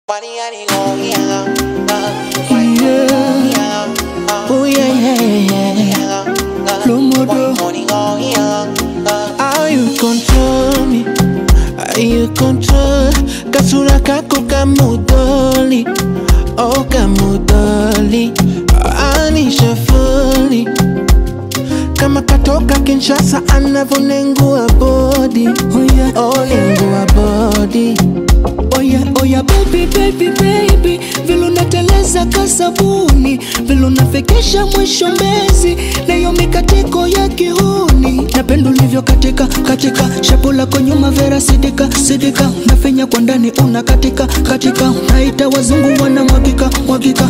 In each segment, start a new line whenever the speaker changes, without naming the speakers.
Oh yeah, yeah, yeah. Lomodo. How you control me? How you control? Kasura kako kamudoli. Oh kamudoli. Anisha fully. Kama katoka Kinshasa anavonengua body. Oh yeah, oh nengua body.
Oya, oya, baby, baby, baby, vile unateleza kasabuni, vile unafekesha mwisho mbezi, nayo mikatiko ya kihuni. Napenda ulivyo katika katika, shapo lako nyuma vera sidika sidika, nafenya kwa ndani una katika katika, naita wazungu wana mwagika mwagika.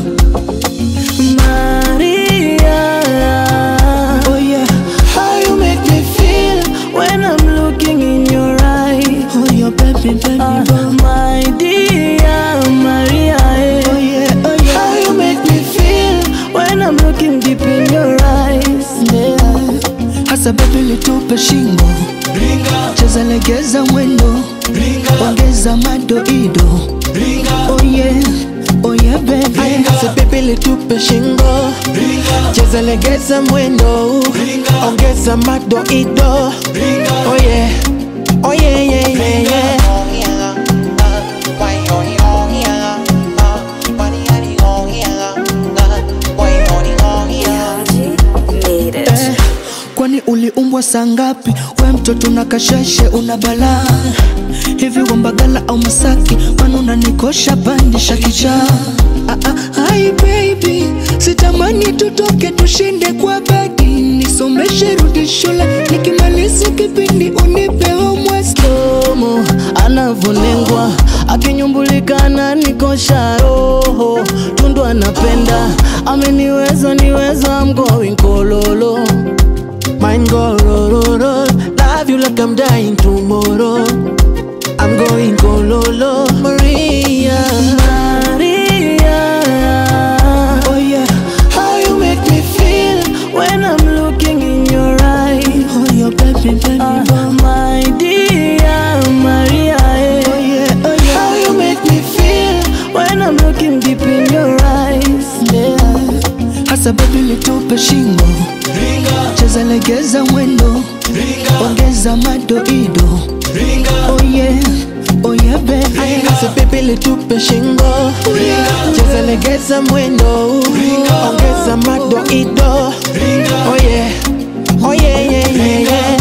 Maria,
Oh yeah, how you make me feel
when I'm looking in your eyes.
Oh yeah, baby, baby,
Ah,
boy.
my dear Maria, eh.
Oh yeah, oh yeah. How you make me feel
when I'm looking deep in your eyes.
yeah.
Hasa baby litupe shingo, cheza legeza mwendo, ongeza madoido. Oh yeah, oh yeah baby.
Asa baby litupe shingo cheza legeza mwendo ongeza madoido oh yeah oh yeah yeah yeah yeah
Eh, kwani uliumbwa saa ngapi? We mtoto na kasheshe una balaa hivi wambagala au Masaki, kwani unanikosha pandisha kichaa. Ah, ah, hi baby, sitamani tutoke tushinde kwa bedi, nisomeshe rudi shule, nikimaliza kipindi unipe homework.
Slomo anavonengwa akinyumbulika nikosha roho tundu anapenda ameniweza niweza I'm going kololo
Mine go ro ro ro Love you like I'm dying tomorrow I'm going kololo Maria
Maria,
Oh yeah How you make me feel
when I'm looking in your eyes.
Oh yeah baby baby
Ah,
boy.
my dear Maria, eh.
Oh yeah oh yeah How you make me feel
when I'm looking deep in your eyes.
Yeah
Hasa baby litupe shingo, cheza legeza mwendo, ongeza madoido. Oh yeah, oh yeah baby.
Asa baby litupe shingo cheza legeza mwendo ongeza madoido oh yeah oh yeah yeah yeah yeah